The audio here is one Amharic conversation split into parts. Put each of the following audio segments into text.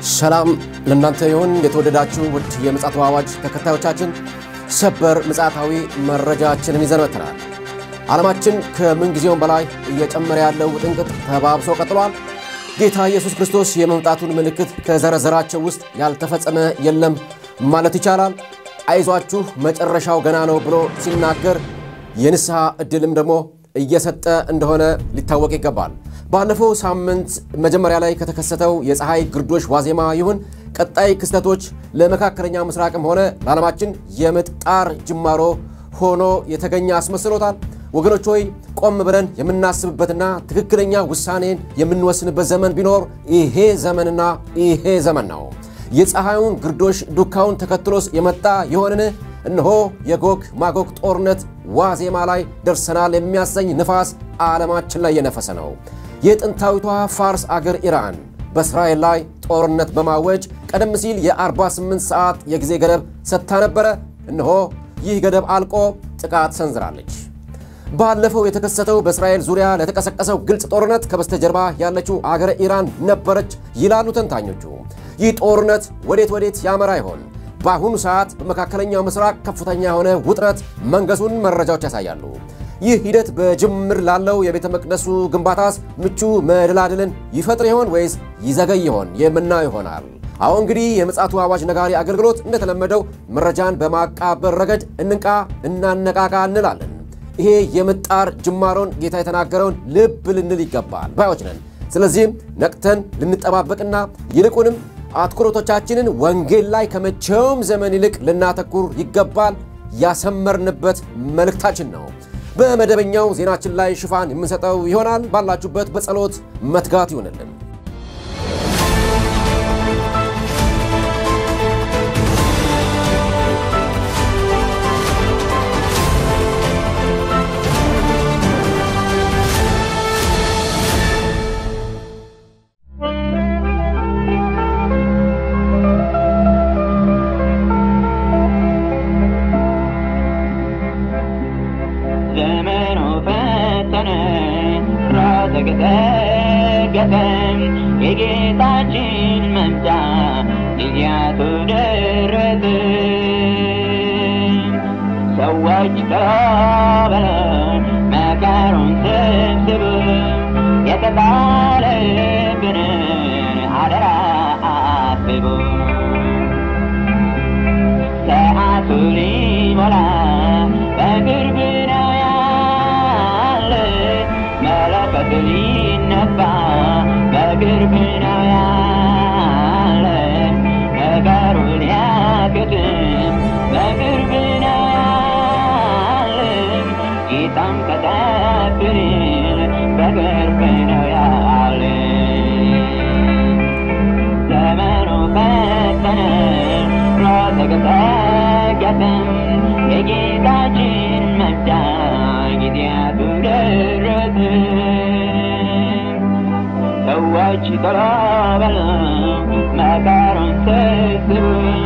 ሰላም ለእናንተ ይሁን። የተወደዳችሁ ውድ የምፅዓቱ አዋጅ ተከታዮቻችን ሰበር ምፅዓታዊ መረጃችንን ይዘን መጥተናል። ዓለማችን ከምንጊዜውም በላይ እየጨመረ ያለው ውጥንቅጥ ተባብሶ ቀጥሏል። ጌታ ኢየሱስ ክርስቶስ የመምጣቱን ምልክት ከዘረዘራቸው ውስጥ ያልተፈጸመ የለም ማለት ይቻላል። አይዟችሁ መጨረሻው ገና ነው ብሎ ሲናገር የንስሐ ዕድልም ደግሞ እየሰጠ እንደሆነ ሊታወቅ ይገባል። ባለፈው ሳምንት መጀመሪያ ላይ ከተከሰተው የፀሐይ ግርዶሽ ዋዜማ ይሁን ቀጣይ ክስተቶች ለመካከለኛ ምስራቅም ሆነ ለዓለማችን የምጥ ጣር ጅማሮ ሆኖ የተገኘ አስመስሎታል። ወገኖች ሆይ ቆም ብለን የምናስብበትና ትክክለኛ ውሳኔን የምንወስንበት ዘመን ቢኖር ይሄ ዘመንና ይሄ ዘመን ነው። የፀሐዩን ግርዶሽ ዱካውን ተከትሎስ የመጣ የሆንን እነሆ የጎግ ማጎግ ጦርነት ዋዜማ ላይ ደርሰናል የሚያሰኝ ንፋስ ዓለማችን ላይ የነፈሰ ነው። የጥንታዊቷ ፋርስ አገር ኢራን በእስራኤል ላይ ጦርነት በማወጅ ቀደም ሲል የ48 ሰዓት የጊዜ ገደብ ሰጥታ ነበረ። እነሆ ይህ ገደብ አልቆ ጥቃት ሰንዝራለች። ባለፈው የተከሰተው በእስራኤል ዙሪያ ለተቀሰቀሰው ግልጽ ጦርነት ከበስተጀርባ ያለችው አገረ ኢራን ነበረች ይላሉ ተንታኞቹ። ይህ ጦርነት ወዴት ወዴት ያመራ ይሆን? በአሁኑ ሰዓት በመካከለኛው ምስራቅ ከፍተኛ የሆነ ውጥረት መንገሱን መረጃዎች ያሳያሉ። ይህ ሂደት በጅምር ላለው የቤተ መቅደሱ ግንባታስ ምቹ መደላድልን ይፈጥር ይሆን ወይስ ይዘገይ ይሆን የምናየው ይሆናል። አሁን እንግዲህ የምፅዓቱ አዋጅ ነጋሪ አገልግሎት እንደተለመደው መረጃን በማቃበር ረገድ እንንቃ፣ እናነቃቃ እንላለን። ይሄ የምጣር ጅማሮን ጌታ የተናገረውን ልብ ልንል ይገባል ባዮች ነን። ስለዚህም ነቅተን ልንጠባበቅና ይልቁንም አትኩሮቶቻችንን ወንጌል ላይ ከመቼውም ዘመን ይልቅ ልናተኩር ይገባል ያሰመርንበት መልእክታችን ነው። በመደበኛው ዜናችን ላይ ሽፋን የምንሰጠው ይሆናል። ባላችሁበት በጸሎት መትጋት ይሆንልን። ዘመኑ ፈተነ ራስ ገሰገሰም የጌታችን መምጫ ጊዜያቱ ደረሰ። ሰዎች ተባብለው መከሩን ሰብስበው የተጣለብንን አደራ አስበው ሰዓቱ ሊሞላ በቅርብ ነው ያለ መለከት ሊነፋ በቅርብ ነው ያለ ነገሩ ሊያከትም በቅርብ ነው ያለ ጌታም ከጠብን በቅርብ ነው ያለ ዘመኑ ፈተነ ተገሰገሰም የጌታችን መምጫ ጊዜያቱ ደረሰ። ሰዎች ቶሎ በለው መከሩን ሰብስበው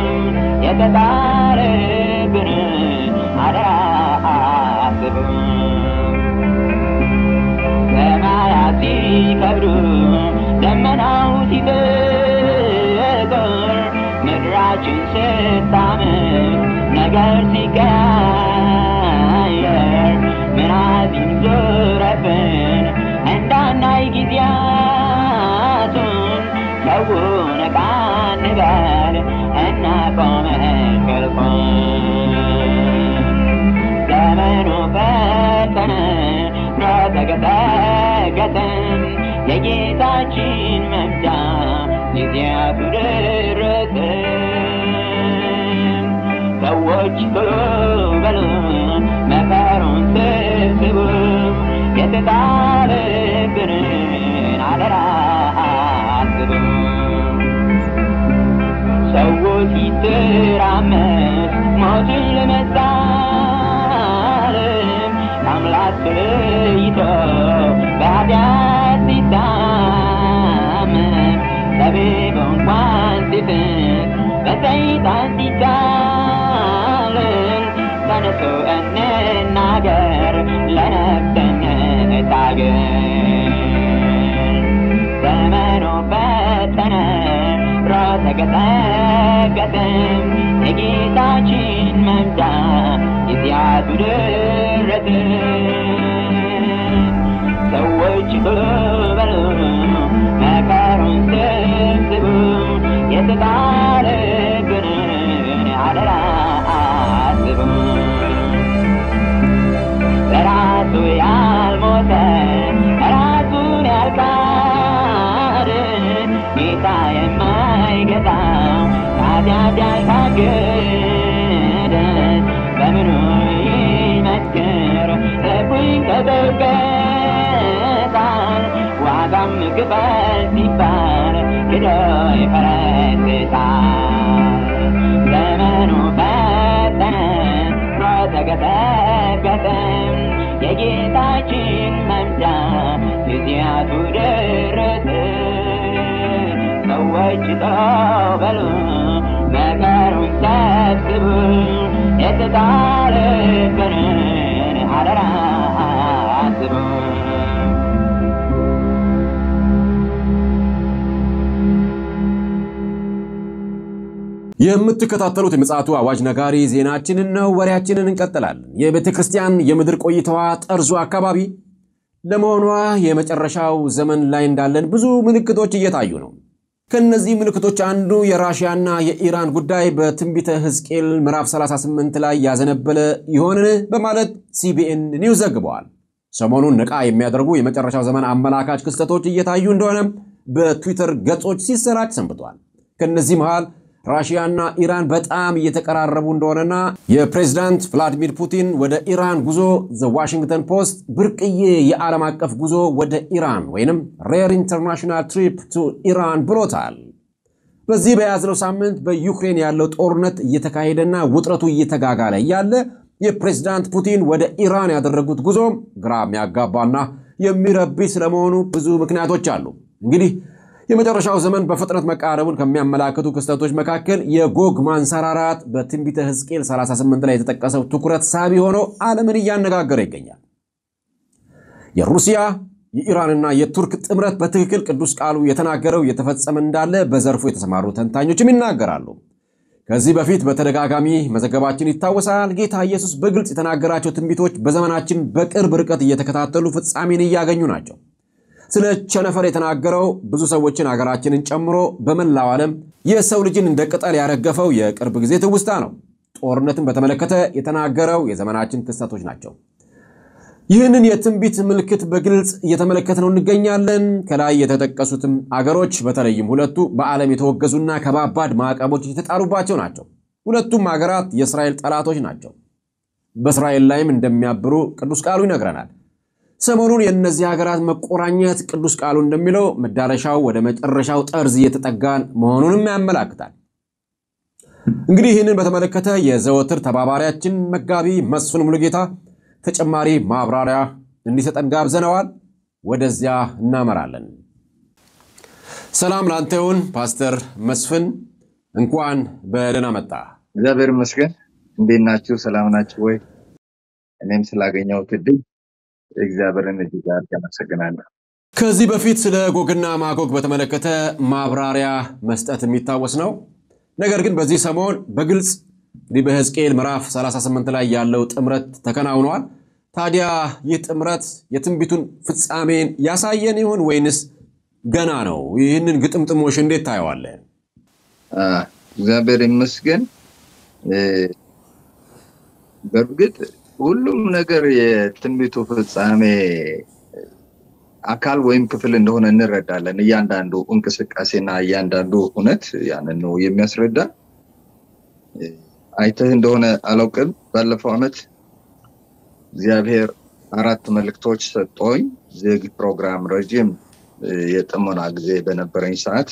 የተጣለብንን አደራ አስበው ሰማያት ሲከብዱ ደመናው ሲበቅል ምድራችን ስታምር ነገር ሲቀያየር ምናዚም ዞረብን እንዳናይ ጊዜያቱን ሰው ነቃ እንበል እናቆም እንቅልፉን ዘመኑ ፈተነ ተገሰገሰም የጌታችን መምጫ ጊዜያቱ ደረሰ። ሰዎች ቶሎ በሉ መከሩን ሰብስበው የተጣለብንን አደራ አስበው ሰው ሲተራመስ ሞትን ለመሳለም ከአምላክ ተለይቶ በኃጢአት ሲታመም ጠቢብ እንኳን ሲፍቅ በሰይጣን ሲታለል ተነሱ እንናገር ለነፍስ እንታገል ዘመኑ ፈተነ ተቀጠቀጠም የጌታችን መምጫ ጊዜያቱ ደረሰ። ሰዎች ቶሎ በሉ መከሩን ሰብስቡ የተጣለብንን አደራ አስቡ። ለራሱ ያልሞተ ራሱን ያልካደ ጌታ የማይገዛው ኃጢአት ያልታገደ በምኑ ይመስክር ልቡ ይንቀጠቀጣል ዋጋም ክፈል ሲባል ክዶ ይፈረጥጣል ዘመኑ ፈጠነ ተገጠገጠም የጌታችን መምጫ ጊዜያቱ ደረሰ። ሰዎች ተበሉ መከሩን ሰብስቡ የተጣለብንን አደራ አስቡ። የምትከታተሉት የምፅዓቱ አዋጅ ነጋሪ ዜናችንን ነው። ወሬያችንን እንቀጥላለን። የቤተ ክርስቲያን የምድር ቆይታዋ ጠርዙ አካባቢ ለመሆኗ የመጨረሻው ዘመን ላይ እንዳለን ብዙ ምልክቶች እየታዩ ነው። ከእነዚህ ምልክቶች አንዱ የራሽያና የኢራን ጉዳይ በትንቢተ ሕዝቅኤል ምዕራፍ 38 ላይ ያዘነበለ ይሆንን በማለት ሲቢኤን ኒውስ ዘግበዋል። ሰሞኑን ነቃ የሚያደርጉ የመጨረሻው ዘመን አመላካች ክስተቶች እየታዩ እንደሆነም በትዊተር ገጾች ሲሰራጭ ሰንብቷል። ከእነዚህ መሃል ራሽያና ኢራን በጣም እየተቀራረቡ እንደሆነና የፕሬዝዳንት ቭላዲሚር ፑቲን ወደ ኢራን ጉዞ ዘ ዋሽንግተን ፖስት ብርቅዬ የዓለም አቀፍ ጉዞ ወደ ኢራን ወይንም ሬር ኢንተርናሽናል ትሪፕ ቱ ኢራን ብሎታል። በዚህ በያዝነው ሳምንት በዩክሬን ያለው ጦርነት እየተካሄደና ውጥረቱ እየተጋጋለ እያለ የፕሬዝዳንት ፑቲን ወደ ኢራን ያደረጉት ጉዞ ግራ የሚያጋባና የሚረብሽ ስለመሆኑ ብዙ ምክንያቶች አሉ። እንግዲህ የመጨረሻው ዘመን በፍጥነት መቃረቡን ከሚያመላክቱ ክስተቶች መካከል የጎግ ማንሰራራት በትንቢተ ሕዝቅኤል 38 ላይ የተጠቀሰው ትኩረት ሳቢ ሆኖ ዓለምን እያነጋገረ ይገኛል። የሩሲያ የኢራንና የቱርክ ጥምረት በትክክል ቅዱስ ቃሉ የተናገረው እየተፈጸመ እንዳለ በዘርፉ የተሰማሩ ተንታኞችም ይናገራሉ። ከዚህ በፊት በተደጋጋሚ መዘገባችን ይታወሳል። ጌታ ኢየሱስ በግልጽ የተናገራቸው ትንቢቶች በዘመናችን በቅርብ ርቀት እየተከታተሉ ፍጻሜን እያገኙ ናቸው። ስለ ቸነፈር የተናገረው ብዙ ሰዎችን ሀገራችንን ጨምሮ በመላው ዓለም የሰው ልጅን እንደ ቅጠል ያረገፈው የቅርብ ጊዜ ትውስታ ነው። ጦርነትን በተመለከተ የተናገረው የዘመናችን ክስተቶች ናቸው። ይህንን የትንቢት ምልክት በግልጽ እየተመለከትነው እንገኛለን። ከላይ የተጠቀሱትም አገሮች በተለይም ሁለቱ በዓለም የተወገዙና ከባባድ ማዕቀቦች የተጣሉባቸው ናቸው። ሁለቱም ሀገራት የእስራኤል ጠላቶች ናቸው። በእስራኤል ላይም እንደሚያብሩ ቅዱስ ቃሉ ይነግረናል። ሰሞኑን የእነዚህ ሀገራት መቆራኘት ቅዱስ ቃሉ እንደሚለው መዳረሻው ወደ መጨረሻው ጠርዝ እየተጠጋን መሆኑንም ያመላክታል። እንግዲህ ይህንን በተመለከተ የዘወትር ተባባሪያችን መጋቢ መስፍን ሙሉጌታ ተጨማሪ ማብራሪያ እንዲሰጠን ጋብዘነዋል። ወደዚያ እናመራለን። ሰላም ላንተ ይሁን ፓስተር መስፍን፣ እንኳን በደህና መጣ። እግዚአብሔር ይመስገን። እንዴት ናችሁ? ሰላም ናችሁ ወይ? እኔም ስላገኘሁት እድል እግዚአብሔርን እጅግ አድርጌ አመሰግናለሁ። ከዚህ በፊት ስለ ጎግና ማጎግ በተመለከተ ማብራሪያ መስጠት የሚታወስ ነው። ነገር ግን በዚህ ሰሞን በግልጽ እንግዲህ በሕዝቅኤል ምዕራፍ 38 ላይ ያለው ጥምረት ተከናውኗል። ታዲያ ይህ ጥምረት የትንቢቱን ፍጻሜን ያሳየን ይሆን ወይንስ ገና ነው? ይህንን ግጥምጥሞሽ እንዴት ታየዋለህ? እግዚአብሔር ይመስገን። በእርግጥ ሁሉም ነገር የትንቢቱ ፍጻሜ አካል ወይም ክፍል እንደሆነ እንረዳለን። እያንዳንዱ እንቅስቃሴና እያንዳንዱ እውነት ያንን ነው የሚያስረዳ። አይተህ እንደሆነ አላውቅም፣ ባለፈው ዓመት እግዚአብሔር አራት መልእክቶች ሰጠኝ። ዝግ ፕሮግራም ረጅም የጥሞና ጊዜ በነበረኝ ሰዓት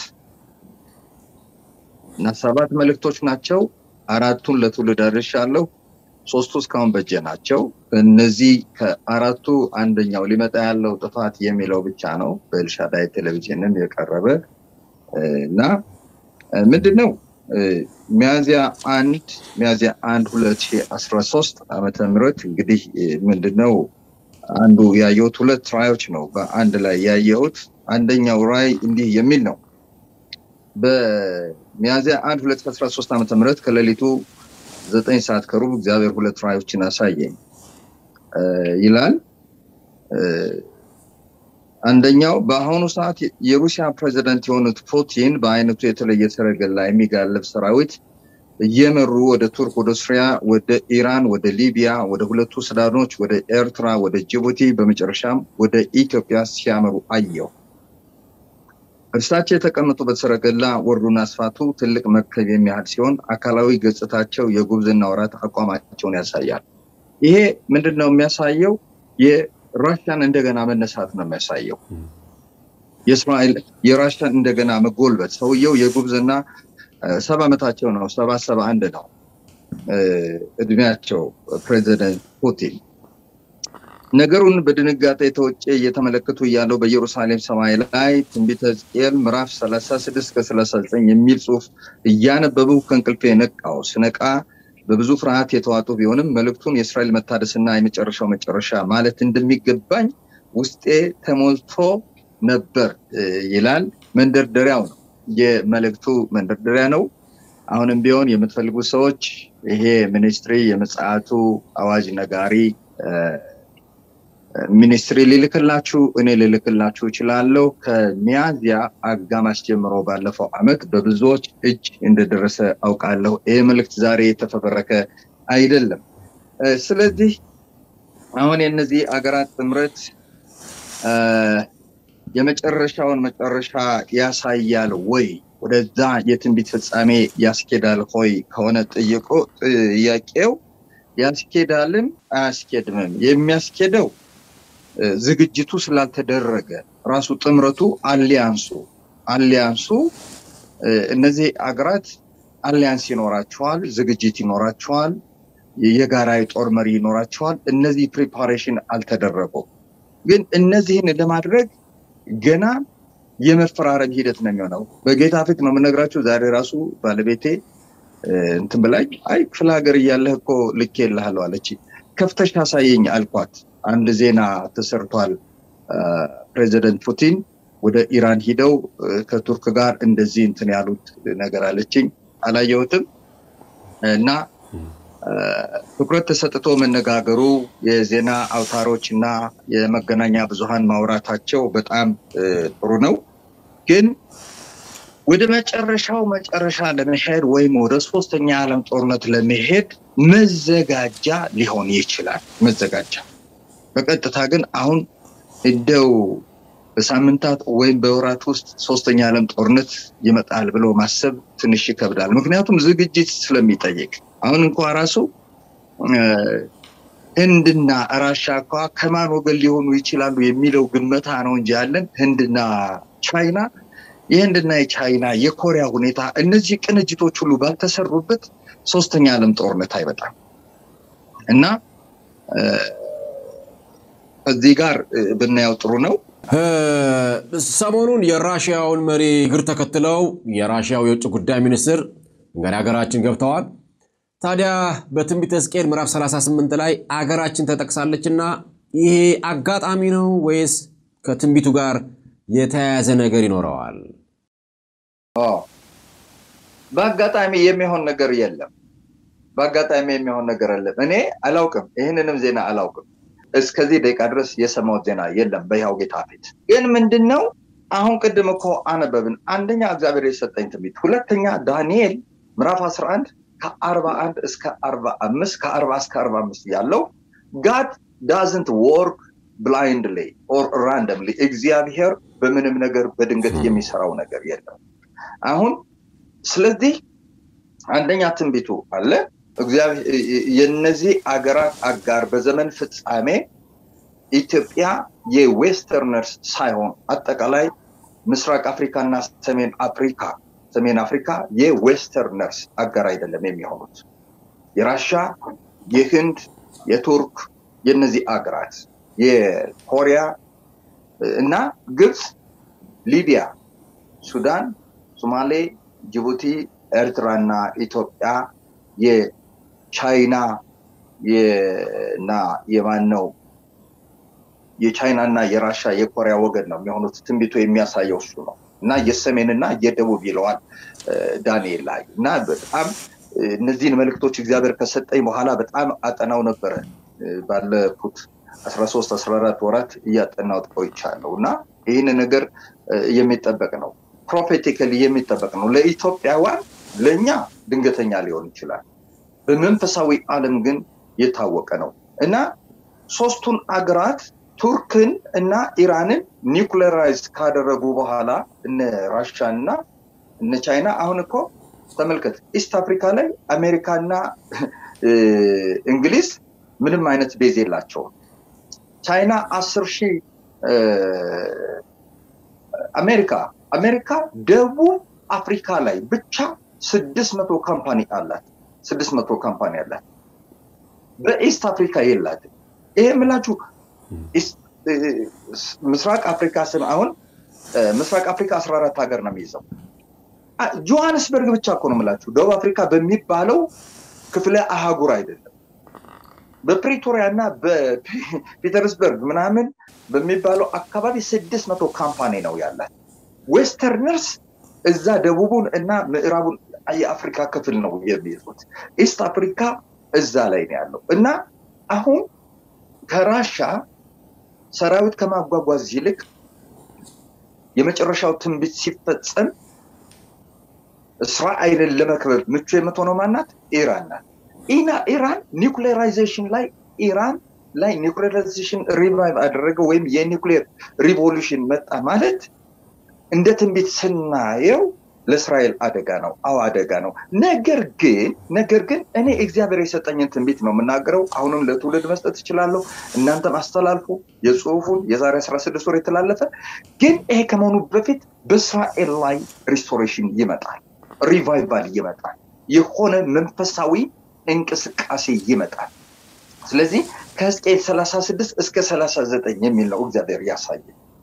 እና ሰባት መልእክቶች ናቸው። አራቱን ለትውልድ አድርሻለሁ። ሶስቱ እስካሁን በጀ ናቸው። እነዚህ ከአራቱ አንደኛው ሊመጣ ያለው ጥፋት የሚለው ብቻ ነው። በኤልሻዳይ ቴሌቪዥንም የቀረበ እና ምንድን ነው ሚያዚያ አንድ ሚያዚያ አንድ ሁለት ሺህ አስራ ሶስት ዓመተ ምህረት እንግዲህ ምንድነው አንዱ ያየሁት ሁለት ራዮች ነው በአንድ ላይ ያየሁት። አንደኛው ራይ እንዲህ የሚል ነው በሚያዝያ 1 2013 ዓ ም ከሌሊቱ ዘጠኝ ሰዓት ከሩብ እግዚአብሔር ሁለት ራእዮችን አሳየኝ ይላል። አንደኛው በአሁኑ ሰዓት የሩሲያ ፕሬዚደንት የሆኑት ፑቲን በአይነቱ የተለየ ሰረገላ የሚጋልብ ሰራዊት እየመሩ ወደ ቱርክ፣ ወደ ሱሪያ፣ ወደ ኢራን፣ ወደ ሊቢያ፣ ወደ ሁለቱ ሱዳኖች፣ ወደ ኤርትራ፣ ወደ ጅቡቲ በመጨረሻም ወደ ኢትዮጵያ ሲያመሩ አየው። እርሳቸው የተቀመጡበት ሰረገላ ወርዱና ስፋቱ ትልቅ መርከብ የሚያህል ሲሆን አካላዊ ገጽታቸው የጉብዝና ወራት አቋማቸውን ያሳያል። ይሄ ምንድን ነው የሚያሳየው? የራሽያን እንደገና መነሳት ነው የሚያሳየው። የእስራኤል የራሽያን እንደገና መጎልበት። ሰውየው የጉብዝና ሰባ ዓመታቸው ነው፣ ሰባ ሰባ አንድ ነው እድሜያቸው ፕሬዚደንት ፑቲን ነገሩን በድንጋጤ ተወጬ እየተመለከቱ እያለው በኢየሩሳሌም ሰማይ ላይ ትንቢተ ሕዝቅኤል ምዕራፍ 36 እስከ 39 የሚል ጽሑፍ እያነበቡ ከእንቅልፌ ነቃው። ስነቃ በብዙ ፍርሃት የተዋጡ ቢሆንም መልእክቱን የእስራኤል መታደስና የመጨረሻው መጨረሻ ማለት እንደሚገባኝ ውስጤ ተሞልቶ ነበር ይላል። መንደርደሪያው ነው፣ የመልእክቱ መንደርደሪያ ነው። አሁንም ቢሆን የምትፈልጉ ሰዎች ይሄ ሚኒስትሪ የምጽአቱ አዋጅ ነጋሪ ሚኒስትሪ ሊልክላችሁ እኔ ልልክላችሁ እችላለሁ። ከሚያዝያ አጋማሽ ጀምሮ ባለፈው ዓመት በብዙዎች እጅ እንደደረሰ አውቃለሁ። ይህ መልእክት ዛሬ የተፈበረከ አይደለም። ስለዚህ አሁን የእነዚህ አገራት ጥምረት የመጨረሻውን መጨረሻ ያሳያል ወይ ወደዛ የትንቢት ፍጻሜ ያስኬዳል ሆይ ከሆነ ጥይቆ ጥያቄው ያስኬዳልም አያስኬድምም። የሚያስኬደው ዝግጅቱ ስላልተደረገ ራሱ ጥምረቱ አሊያንሱ አሊያንሱ እነዚህ አገራት አሊያንስ ይኖራቸዋል፣ ዝግጅት ይኖራቸዋል፣ የጋራ የጦር መሪ ይኖራቸዋል። እነዚህ ፕሪፓሬሽን አልተደረጉም። ግን እነዚህን ለማድረግ ገና የመፈራረም ሂደት ነው የሚሆነው። በጌታ ፊት ነው የምነግራቸው። ዛሬ ራሱ ባለቤቴ እንትን ብላኝ አይ ክፍለ ሀገር እያለህ እኮ ልኬልሃለሁ አለች። ከፍተሽ ታሳየኝ አልኳት። አንድ ዜና ተሰርቷል። ፕሬዚደንት ፑቲን ወደ ኢራን ሂደው ከቱርክ ጋር እንደዚህ እንትን ያሉት ነገር አለችኝ። አላየሁትም እና ትኩረት ተሰጥቶ መነጋገሩ የዜና አውታሮች እና የመገናኛ ብዙሃን ማውራታቸው በጣም ጥሩ ነው። ግን ወደ መጨረሻው መጨረሻ ለመሄድ ወይም ወደ ሶስተኛ ዓለም ጦርነት ለመሄድ መዘጋጃ ሊሆን ይችላል። መዘጋጃ በቀጥታ ግን አሁን እንደው በሳምንታት ወይም በወራት ውስጥ ሶስተኛ ዓለም ጦርነት ይመጣል ብሎ ማሰብ ትንሽ ይከብዳል። ምክንያቱም ዝግጅት ስለሚጠይቅ አሁን እንኳ ራሱ ህንድና ራሻ እንኳ ከማን ወገን ሊሆኑ ይችላሉ የሚለው ግመታ ነው እንጂ ያለን ህንድና ቻይና የህንድና የቻይና የኮሪያ ሁኔታ እነዚህ ቅንጅቶች ሁሉ ባልተሰሩበት ሶስተኛ ዓለም ጦርነት አይመጣም እና ከዚህ ጋር ብናየው ጥሩ ነው። ሰሞኑን የራሽያውን መሪ እግር ተከትለው የራሽያው የውጭ ጉዳይ ሚኒስትር እንግዲህ ሀገራችን ገብተዋል። ታዲያ በትንቢተ ሕዝቅኤል ምዕራፍ 38 ላይ አገራችን ተጠቅሳለች እና ይሄ አጋጣሚ ነው ወይስ ከትንቢቱ ጋር የተያያዘ ነገር ይኖረዋል? በአጋጣሚ የሚሆን ነገር የለም። በአጋጣሚ የሚሆን ነገር የለም። እኔ አላውቅም፣ ይህንንም ዜና አላውቅም። እስከዚህ ደቂቃ ድረስ የሰማሁት ዜና የለም በይኸው ጌታ ፊት። ግን ምንድን ነው አሁን ቅድም እኮ አነበብን። አንደኛ እግዚአብሔር የሰጠኝ ትንቢት፣ ሁለተኛ ዳንኤል ምዕራፍ 11 ከአርባ አንድ እስከ አርባ አምስት ከአርባ እስከ አርባ አምስት ያለው ጋድ ዳዝንት ወርክ ብላይንድሊ ኦር ራንደምሊ እግዚአብሔር በምንም ነገር በድንገት የሚሰራው ነገር የለም። አሁን ስለዚህ አንደኛ ትንቢቱ አለ የነዚህ አገራት አጋር በዘመን ፍጻሜ ኢትዮጵያ የዌስተርነርስ ሳይሆን አጠቃላይ ምስራቅ አፍሪካ እና ሰሜን አፍሪካ ሰሜን አፍሪካ የዌስተርነርስ አጋር አይደለም የሚሆኑት የራሻ የህንድ የቱርክ የነዚህ አገራት የኮሪያ እና ግብፅ ሊቢያ ሱዳን ሶማሌ ጅቡቲ ኤርትራ እና ኢትዮጵያ የቻይና እና የማን ነው የቻይና እና የራሻ የኮሪያ ወገን ነው የሚሆኑት ትንቢቱ የሚያሳየው እሱ ነው እና የሰሜንና የደቡብ ይለዋል ዳንኤል ላይ እና በጣም እነዚህን መልእክቶች እግዚአብሔር ከሰጠኝ በኋላ በጣም አጠናው ነበረ ባለፉት አስራ ሶስት አስራ አራት ወራት እያጠናው ቆይቻለሁ እና ይህን ነገር የሚጠበቅ ነው ፕሮፌቲካሊ የሚጠበቅ ነው ለኢትዮጵያውያን ለእኛ ድንገተኛ ሊሆን ይችላል በመንፈሳዊ ዓለም ግን የታወቀ ነው እና ሶስቱን አገራት ቱርክን እና ኢራንን ኒውክሌራይዝ ካደረጉ በኋላ እነ ራሻን እና እነ ቻይና አሁን እኮ ተመልከት ኢስት አፍሪካ ላይ አሜሪካና እንግሊዝ ምንም አይነት ቤዝ የላቸውም ቻይና አስር ሺህ አሜሪካ አሜሪካ ደቡብ አፍሪካ ላይ ብቻ ስድስት መቶ ካምፓኒ አላት ስድስት መቶ ካምፓኒ አላት በኢስት አፍሪካ የላትም ይሄ የምላችሁ ምስራቅ አፍሪካ ስም አሁን ምስራቅ አፍሪካ አስራ አራት ሀገር ነው የሚይዘው ጆሃንስበርግ ብቻ እኮ ነው የምላችሁ ደቡብ አፍሪካ በሚባለው ክፍለ አህጉር አይደለም በፕሪቶሪያ እና በፒተርስበርግ ምናምን በሚባለው አካባቢ ስድስት መቶ ካምፓኒ ነው ያላት ዌስተርነርስ እዛ ደቡቡን እና ምዕራቡን የአፍሪካ ክፍል ነው የሚይዙት ኢስት አፍሪካ እዛ ላይ ነው ያለው እና አሁን ከራሻ ሰራዊት ከማጓጓዝ ይልቅ የመጨረሻው ትንቢት ሲፈጸም እስራኤልን ለመክበብ ምቹ የምትሆነው ማናት ኢራን ናት ኢና ኢራን ኒውክሌራይዜሽን ላይ ኢራን ላይ ኒውክሌራይዜሽን ሪቫይቭ አደረገ ወይም የኒውክሌር ሪቮሉሽን መጣ ማለት እንደ ትንቢት ስናየው ለእስራኤል አደጋ ነው አዎ አደጋ ነው ነገር ግን ነገር ግን እኔ እግዚአብሔር የሰጠኝን ትንቢት ነው የምናገረው አሁንም ለትውልድ መስጠት እችላለሁ እናንተም አስተላልፉ የጽሁፉን የዛሬ 16 ወር የተላለፈ ግን ይሄ ከመሆኑ በፊት በእስራኤል ላይ ሪስቶሬሽን ይመጣል ሪቫይቫል ይመጣል የሆነ መንፈሳዊ እንቅስቃሴ ይመጣል ስለዚህ ከህዝቅኤል 36 እስከ 39 የሚል ነው እግዚአብሔር ያሳየ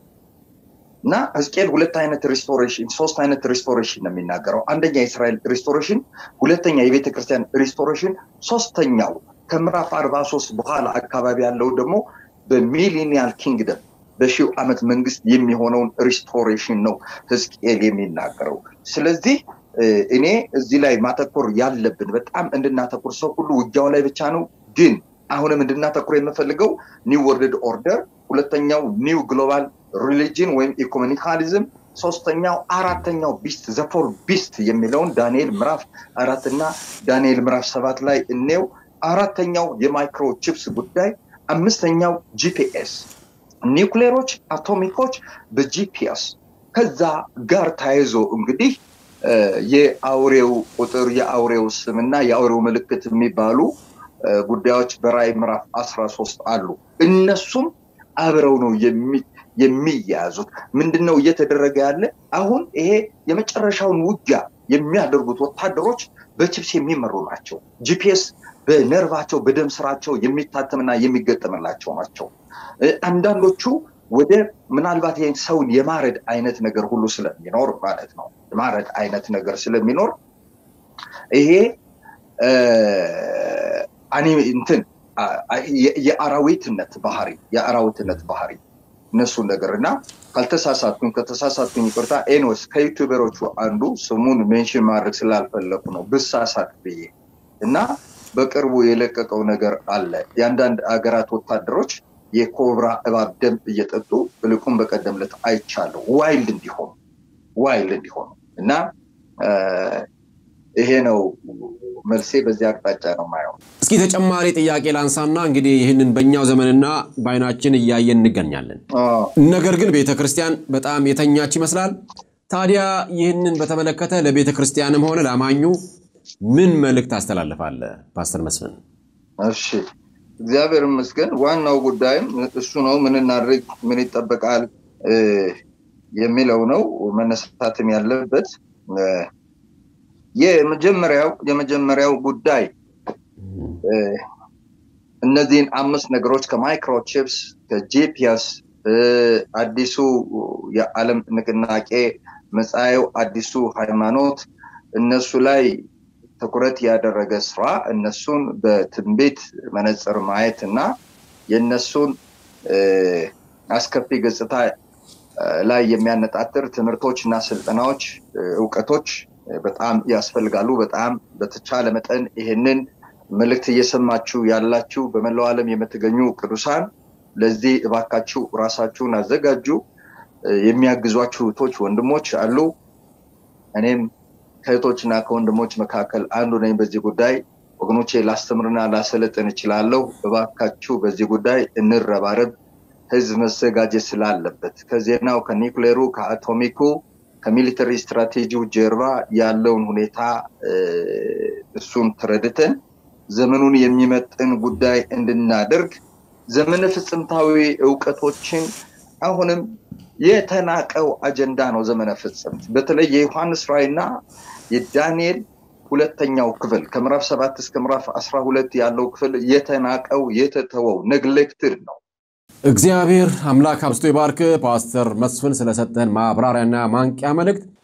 እና ህዝቅኤል ሁለት አይነት ሪስቶሬሽን ሶስት አይነት ሪስቶሬሽን ነው የሚናገረው አንደኛ የእስራኤል ሪስቶሬሽን ሁለተኛ የቤተ ክርስቲያን ሪስቶሬሽን ሶስተኛው ከምዕራፍ 43 በኋላ አካባቢ ያለው ደግሞ በሚሊኒያል ኪንግደም በሺው ዓመት መንግስት የሚሆነውን ሪስቶሬሽን ነው ህዝቅኤል የሚናገረው ስለዚህ እኔ እዚህ ላይ ማተኮር ያለብን በጣም እንድናተኩር ሰው ሁሉ ውጊያው ላይ ብቻ ነው ግን አሁንም እንድናተኩር የምፈልገው ኒው ወርልድ ኦርደር ሁለተኛው ኒው ግሎባል ሪሊጅን ወይም ኢኮኖሚካሊዝም ሶስተኛው አራተኛው ቢስት ዘፎር ቢስት የሚለውን ዳንኤል ምዕራፍ አራት እና ዳንኤል ምዕራፍ ሰባት ላይ እኔው አራተኛው የማይክሮ ቺፕስ ጉዳይ አምስተኛው ጂፒኤስ ኒውክሌሮች አቶሚኮች በጂፒኤስ ከዛ ጋር ተያይዞ እንግዲህ የአውሬው ቁጥር የአውሬው ስም እና የአውሬው ምልክት የሚባሉ ጉዳዮች በራይ ምዕራፍ አስራ ሶስት አሉ እነሱም አብረው ነው የሚያያዙት ምንድን ነው እየተደረገ ያለ አሁን ይሄ የመጨረሻውን ውጊያ የሚያደርጉት ወታደሮች በችፕስ የሚመሩ ናቸው ጂፒኤስ በነርቫቸው በደም ስራቸው የሚታተምና የሚገጠምላቸው ናቸው አንዳንዶቹ ወደ ምናልባት ይህን ሰውን የማረድ አይነት ነገር ሁሉ ስለሚኖር ማለት ነው የማረድ አይነት ነገር ስለሚኖር ይሄ እንትን የአራዊትነት ባህሪ የአራዊትነት ባህሪ እነሱን ነገር እና ካልተሳሳትኩኝ ከተሳሳትኩኝ ይቅርታ ኤኖስ ከዩቱበሮቹ አንዱ ስሙን ሜንሽን ማድረግ ስላልፈለኩ ነው ብሳሳት ብዬ እና በቅርቡ የለቀቀው ነገር አለ የአንዳንድ አገራት ወታደሮች የኮብራ እባብ ደም እየጠጡ ብልቁም በቀደምለት አይቻለሁ ዋይልድ እንዲሆኑ ዋይልድ እንዲሆኑ እና ይሄ ነው መልሴ በዚህ አቅጣጫ ነው ማየው እስኪ ተጨማሪ ጥያቄ ላንሳና እንግዲህ ይህንን በእኛው ዘመንና በአይናችን እያየን እንገኛለን ነገር ግን ቤተ ክርስቲያን በጣም የተኛች ይመስላል ታዲያ ይህንን በተመለከተ ለቤተ ክርስቲያንም ሆነ ለአማኙ ምን መልእክት አስተላልፋለ ፓስተር መስፍን እሺ እግዚአብሔር ይመስገን ዋናው ጉዳይም እሱ ነው ምን እናድርግ ምን ይጠበቃል የሚለው ነው መነሳትም ያለበት የመጀመሪያው የመጀመሪያው ጉዳይ እነዚህን አምስት ነገሮች ከማይክሮቺፕስ ከጂፒኤስ አዲሱ የዓለም ንቅናቄ መጻኤው አዲሱ ሃይማኖት እነሱ ላይ ትኩረት ያደረገ ስራ እነሱን በትንቢት መነጽር ማየት እና የእነሱን አስከፊ ገጽታ ላይ የሚያነጣጥር ትምህርቶች እና ስልጠናዎች፣ እውቀቶች በጣም ያስፈልጋሉ። በጣም በተቻለ መጠን ይሄንን መልእክት እየሰማችሁ ያላችሁ በመላው ዓለም የምትገኙ ቅዱሳን ለዚህ እባካችሁ ራሳችሁን አዘጋጁ። የሚያግዟችሁ እህቶች፣ ወንድሞች አሉ። እኔም ከእህቶችና ከወንድሞች መካከል አንዱ ነኝ። በዚህ ጉዳይ ወገኖቼ ላስተምርና ላሰለጥን እችላለሁ። እባካችሁ በዚህ ጉዳይ እንረባረብ። ህዝብ መዘጋጀት ስላለበት ከዜናው ከኒውክሌሩ ከአቶሚኩ ከሚሊተሪ ስትራቴጂው ጀርባ ያለውን ሁኔታ እሱን ተረድተን ዘመኑን የሚመጥን ጉዳይ እንድናደርግ ዘመነ ፍጽምታዊ እውቀቶችን አሁንም የተናቀው አጀንዳ ነው። ዘመነ ፍጽምት በተለይ የዮሐንስ ራእይና የዳንኤል ሁለተኛው ክፍል ከምዕራፍ ሰባት እስከ ምዕራፍ አስራ ሁለት ያለው ክፍል የተናቀው የተተወው ነግሌክትድ ነው። እግዚአብሔር አምላክ አብስቶ ይባርክ። ፓስተር መስፍን ስለሰጠን ማብራሪያና ማንቂያ መልእክት